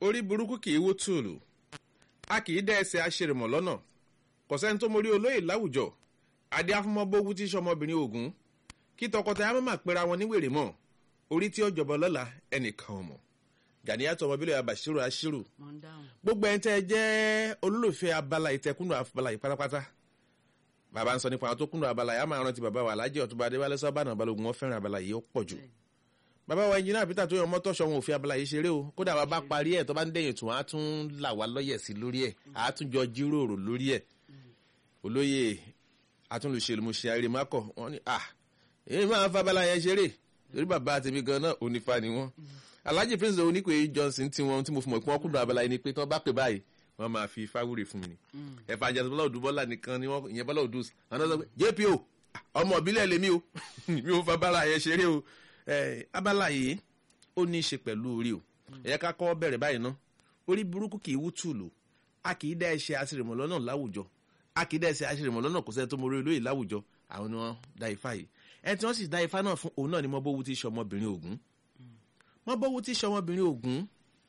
orí burúkú kì í wó tùlù a kì í dá ẹsẹ̀ aṣèrèmọ̀ lọ́nà kò sẹ́ni tó mórí olóyè láwùjọ adé afúnmọ́bógún tí sọmọbìnrin ogun kí tọkọtaya má máa pera wọn níwèrè mọ́ orí tí ó jọbọ lọ́la ẹnìkan ò mọ̀ gàníyàtọ̀ ọmọbílẹ̀ abàṣírò aṣírò mo ń dáhùn. gbogbo ẹni tẹ́ ẹ jẹ́ olólùfẹ́ abala ìtẹkùnú abala yìí pátápátá bàbá ń sọ nípa àwọn tó kúnnú abala yìí á máa rántí bàbá wa alájẹ ọtúnba adéwálé sábàánà balógun wọn fẹ́ràn abala yìí ó pọ̀ jù bàbá wa ẹnjìnà peter tó yàn mọ́tò ṣọ̀wọ́n òfin abala yìí ṣeré o kódà wa bá parí ẹ̀ tó bá ń dẹ̀yìn tún á tún là wá lọ́yẹ̀ sí lórí ẹ̀ á tún jọ jíròrò lórí ẹ̀ olóyè atúnlùṣèlúmùṣe àrèmákọ̀ wọ́n ní à èyí máa fa abala yẹn ṣeré torí bàbá tèmi gan náà onífa ni wọ́n alhaji prince oníkòye johnson tí wọn tí mo fi mọ̀ pé wọ́n kúndùn abala yìí ni pé tí wọ́n bá pè báyìí wọ́n máa fi fáwúrè fún mi ni ẹ̀fà àjẹsọ bọ́lá òdù bọ́lá nìkan ni wọ́n ìyẹn bọ́lá òdù àwọn náà sọ pé jpo ọmọ ìbílẹ̀ lèmi o mi ò fa abala yẹn ṣeré o abala yìí ó ní í ṣe pẹ̀lú orí o ẹ̀yẹ ká kọ́ bẹ̀rẹ̀ báyìí ná orí burúkú kì í wú tùlù a kì í dá ẹṣẹ àṣìrìmọ̀ lọ́nà láwùjọ a kì í dá ẹṣẹ àṣìrìmọ̀ lọ́nà kò sẹ́ni tó mọ orí olóyè láwùjọ àwọn ni wọ́n dá ifá yìí ẹni tí wọ́n sì dá ifá náà fún òun náà ni mọ́bówú tí í ṣe ọmọbìnrin ògún mọ́bówú tí í ṣe ọmọbìnrin ògún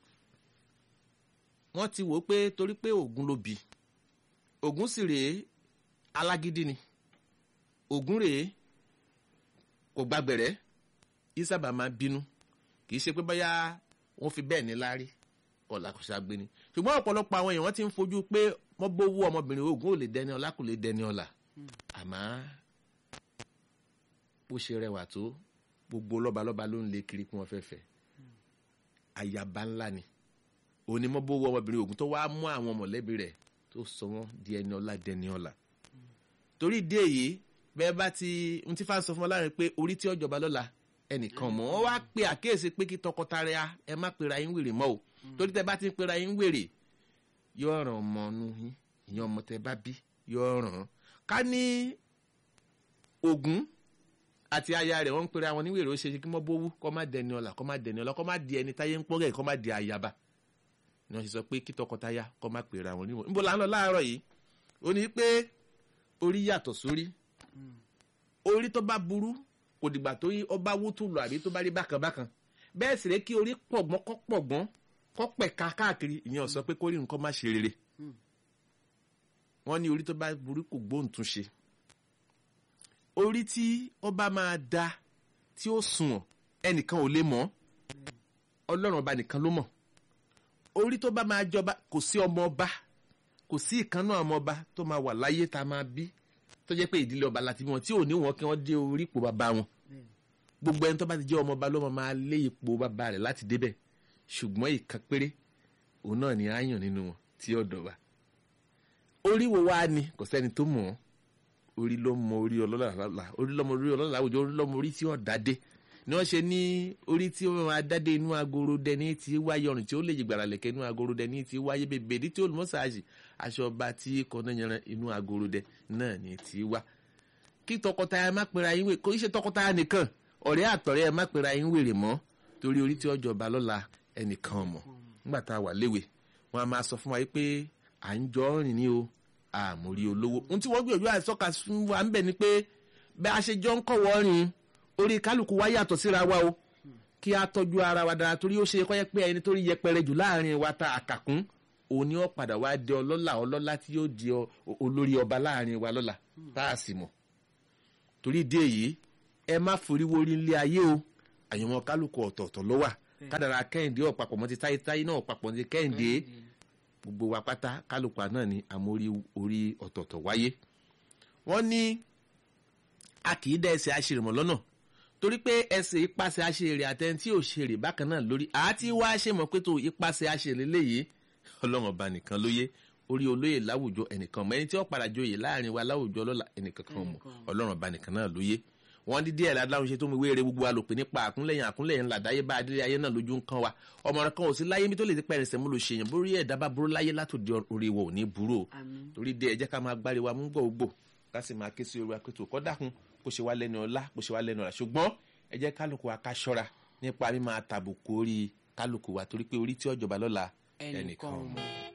wọ́n ti wò ó pé torí pé ògún ló bí ògún sì rèé alágídí ni ògún rèé kò gbàgbẹ̀rẹ́ ìsábà máa bínú kì í ṣe pé bóyá wọ́n fi bẹ́ẹ̀ ní láárí ọ̀la kò ṣàgbé ni ṣùgbọ́n ọ̀pọ̀lọpọ̀ àwọn èèyàn wọ́n ti ń fojú pé wọ́n bówó ọmọbìnrin ogun ò lè dẹni ọlá kò lè dẹni ọlà àmọ́ bó ṣe rẹwà tó gbogbo lọ́balọ́ba ló ń lé kiri kí wọ́n fẹ́ fẹ́ àyàbá ńlá ni onímọ̀ bówó ọmọbìnrin ogun tó wá mú àwọn mọ̀lẹ́bí rẹ̀ tó sọ wọ́n di ẹni ọlá dẹni ọlà torí ìdí èyí bẹ́ẹ̀ bá ti ń tí fáwọn sọ fún wọn láàrin pé orí tí ọjọba lọ́la ẹnìkan mọ̀ wọ́n wá pe àkíyèsí pé kí tọkọtaya ẹ má pera yín wèrè mọ́ o torí tẹ bá ti ń pera yín wèrè yóò ràn ọmọ nu yín ìyẹn ọmọ tẹ bá bí yóò ràn án ká ní Ògún àti aya rẹ̀ wọ́n ń pera wọn ní wèrè ó ṣe kí wọ́n bówú kó má dẹni ọlà kó má dẹni ọlà kó má di ẹni táyé ń pọ́n rẹ̀ kó má di àyàbá ni wọ́n ṣe sọ pé kí tọkọtaya kó má pera wọn níwọ̀n níbo là ń lọ láàárọ̀ yìí ó ní pé orí yàtọ̀ sórí orí tó bá burú kò dìgbà tó yí ọba wútú lọ àbí tó bá rí bákan bákan bẹ́ẹ̀ sì rẹ́ kí orí pọ̀gbọ́n kọ́ pọ̀gbọ́n kọ́ pẹ̀ka káàkiri ìyẹn ò sọ pé kórìí nǹkan má ṣe rere wọ́n ní orí tó bá burú kò gbóǹtún ṣe orí tí ọba máa da tí ó sunwọ̀n ẹnìkan ò lè mọ̀ ọlọ́run ọba nìkan ló mọ̀ orí tó bá máa jọba kò sí ọmọ ọba kò sí ìkànnà ọmọ ọba tó máa wà láyé tá a máa bí tó jẹ́ pé ìdílé ọba láti bí wọn tí ò ní wọn kí wọ́n dé orí ipò bàbá wọn gbogbo ẹni tó bá ti jẹ́ ọmọ ọba ló máa lé ipò bàbá rẹ̀ láti débẹ̀ ṣùgbọ́n ìkan péré òun náà ni á yàn nínú wọn tí ọ̀dọ̀ wa orí wo wá ni kò sẹ́ni tó mọ̀ ọ́ orí ló mọ orí ọlọ́lá orí lọ́mọ orí ọlọ́lá àwùjọ orí lọ́mọ orí tí ó dádé ni wọ́n ṣe ní orí tí ó máa dádé inú agoro dẹni tí wáyé ọrùn tí ó lè jìgbàrà lẹ̀kẹ́ inú agoro dẹni tí wáyé bèbèdí tí olùmọ́sáàjì aṣọ ọba tí kọ́nà yanran inú agoro dẹ náà ni tí wá kí tọkọtaya má pera yín wèrè kò í ṣe tọkọtaya nìkan ọ̀rẹ́ àtọ̀rẹ́ ẹ má pera yín wèrè mọ́ torí orí tí ọjọ́ ọba lọ́la ẹnìkan mọ̀ nígbà tá a wà léwe wọn a máa sọ fún wa pé à ń jọ rìn ní o àmórí olówó ohun tí wọ́n gbìyànjú àìsọ́ka fún wa ń bẹ̀ ni pé bẹ́ẹ̀ a ṣe jọ ń kọ̀wọ́ rìn orí kálukú wa yàtọ̀ síra wa o kí a tọ́jú ara wa dára torí ó ṣe kọ́ yẹ pé ẹni tó rí yẹpẹrẹ jù láàrin wa ta àkàkún òun ni ó padà wá di ọlọ́lá ọlọ́lá tí yóò di olórí ọba láàrin wa lọ́la tá a sì mọ̀ torí ìdí èyí ẹ má foríwó orí ilé ayé o àyànmọ́ kálukú ọ̀tọ̀ọ̀tọ̀ ló wà kádàrà kẹ́hìndé ọ̀pàpọ̀ mọ́ ti táyé táyé náà ọ̀pàpọ̀ ti kẹ́hìndé gbogbo wa pátá kálukú náà ni àmórí orí ọ̀tọ̀ọ̀tọ̀ wáyé wọ́n ní a kì í dá ẹsẹ̀ aṣèrèmọ̀ lọ́nà torí pé ẹsẹ̀ ipasẹ̀ aṣèrè àtẹni tí ò ṣèrè bákan náà lórí àti wá ṣe mọ̀ pé tó ipasẹ̀ aṣèrè léyìí ọlọ́run ọba nìkan lóye orí olóyè láwùjọ ẹnìkan mọ ẹni tí ó padà joyè láàrin wa láwùjọ lọ́la ẹnìkan kan mọ̀ ọlọ́run ọba nìkan náà lóye wọ́n dídí ẹ̀ ládáhùn ṣe tó mi wéere gbogbo alòpè nípa àkúnlẹ̀yìn àkúnlẹ̀yìn ńlá dáyé bá adílé ayé náà lójú ń kan wa ọmọ rẹ kan ò sí láyé mi tó lè ti pẹ̀rẹ̀ sẹ́mu ló ṣèyàn bórí ẹ̀dá bá burú láyé látòdì orí wa ò ní burú o torí dé ẹ jẹ́ ká máa gbárí wa mú gbòógbò ká sì máa ké sí orí wa pé tó kọ́ dákun kó ṣe wá lẹ́nu ọlá kó ṣe wá lẹ́nu ọ̀la ṣùgbọ́n ẹ jẹ́ kálukú wa ká ṣọ́ra nípa mímáa tàbùkù orí kálukú wa torí pé orí tí ọjọba lọ́la ẹnìkan mọ̀.